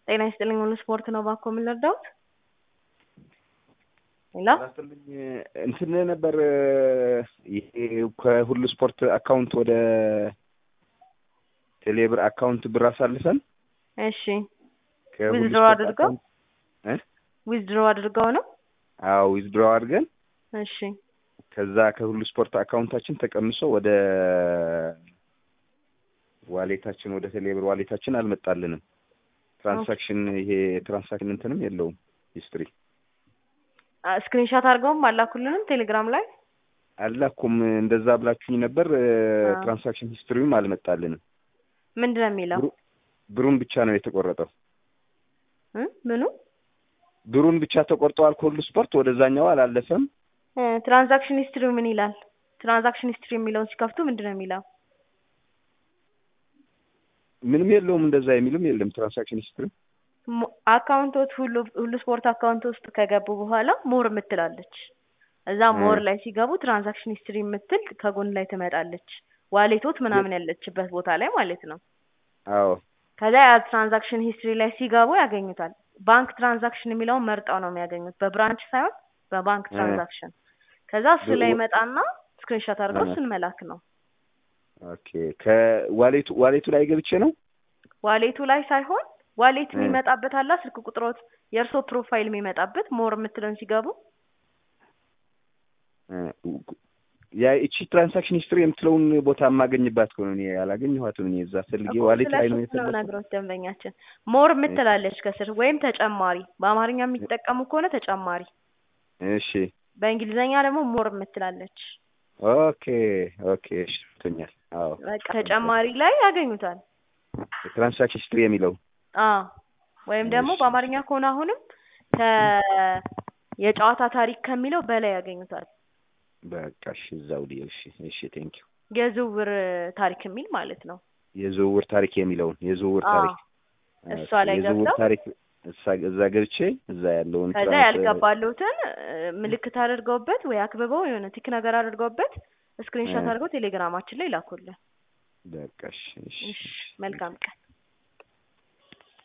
ጤና ይስጥልኝ ሁሉ ስፖርት ነው ባኮ የምንረዳውት ሌላ ላስጥልኝ እንትን ነበር ይሄ ከሁሉ ስፖርት አካውንት ወደ ቴሌብር አካውንት ብር አሳልፈን እሺ ከሁሉ ዊዝድሮ ስፖርት አድርገው አካውንት እ ዊዝድሮ አድርገው ነው አዎ ዊዝድሮ አድርገን እሺ ከዛ ከሁሉ ስፖርት አካውንታችን ተቀምሶ ወደ ዋሌታችን ወደ ቴሌብር ዋሌታችን አልመጣልንም። ትራንሳክሽን ይሄ ትራንሳክሽን እንትንም የለውም ሂስትሪ ስክሪንሻት አድርገውም አላኩልንም ቴሌግራም ላይ አላኩም። እንደዛ ብላችሁኝ ነበር። አዎ። ትራንሳክሽን ሂስትሪውም አልመጣልንም። ምንድን ነው የሚለው ብሩ- ብሩን ብቻ ነው የተቆረጠው። እ? ምኑ ብሩን ብቻ ተቆርጠዋል ከሁሉ ስፖርት ወደዛኛው አላለፈም። እ፣ ትራንዛክሽን ሂስትሪው ምን ይላል ትራንዛክሽን ሂስትሪ የሚለውን ሲከፍቱ ምንድን ነው የሚለው ምንም የለውም። እንደዛ የሚልም የለም ትራንሳክሽን ሂስትሪ። ሞ- አካውንቶች ሁሉ ሁሉ ስፖርት አካውንት ውስጥ ከገቡ በኋላ ሞር የምትላለች እዛ እ። ሞር ላይ ሲገቡ ትራንዛክሽን ሂስትሪ የምትል ከጎን ላይ ትመጣለች ዋሌቶት ምናምን ያለችበት ቦታ ላይ ማለት ነው አዎ ከዛ ያ ትራንዛክሽን ሂስትሪ ላይ ሲገቡ ያገኙታል ባንክ ትራንዛክሽን የሚለውን መርጠው ነው የሚያገኙት በብራንች ሳይሆን በባንክ እ። ትራንዛክሽን ከዛ እሱ ላይ ብ- ይመጣና ስክሪንሾት አድርገው እ። እሱን መላክ ነው ኦኬ። ከዋሌቱ ዋሌቱ ላይ ገብቼ ነው ዋሌቱ ላይ ሳይሆን ዋሌት እ። የሚመጣበት አላ ስልክ ቁጥሮት የእርሶ ፕሮፋይል የሚመጣበት ሞር የምትለውን ሲገቡ እ፣ ያ እቺ ትራንሳክሽን ሂስትሪ የምትለውን ቦታ የማገኝባት ከሆነ እኔ ያላገኘኋትም። እኔ እዛ ፈልጌ እኮ ዋሌት ላይ ነው ስለሱ ነው የፈለኩት። ነግሮት ደንበኛችን ሞር የምትላለች ከስር ወይም ተጨማሪ በአማርኛ የሚጠቀሙ ከሆነ ተጨማሪ እሺ በእንግሊዝኛ ደግሞ ሞር የምትላለች ኦኬ ኦኬ እሺ ገብቶኛል። አዎ በቃ ተጨማሪ ላይ ያገኙታል ትራንሳክሽን ሂስትሪ የሚለው አዎ ወይም ደግሞ እሺ። በአማርኛ ከሆነ አሁንም ከ የጨዋታ ታሪክ ከሚለው በላይ ያገኙታል በቃ እሺ እዛው ዲ እሺ እሺ ቴንክ ዩ የዝውውር ታሪክ የሚል ማለት ነው የዝውውር ታሪክ የሚለውን የዝውውር አዎ ታሪክ እሷ ኦኬ፣ ላይ የዝውውር ገብተው ታሪክ እሳ- እዛ ገብቼ እዛ ያለውን ከዛ ትራንስ- ያልገባሉትን ምልክት አድርገውበት ወይ አክብበው የሆነ ቲክ ነገር አድርገውበት ስክሪንሾት እ። አድርገው ቴሌግራማችን ላይ ላኩልን። በቃ እሺ እሺ እሺ መልካም ቀን።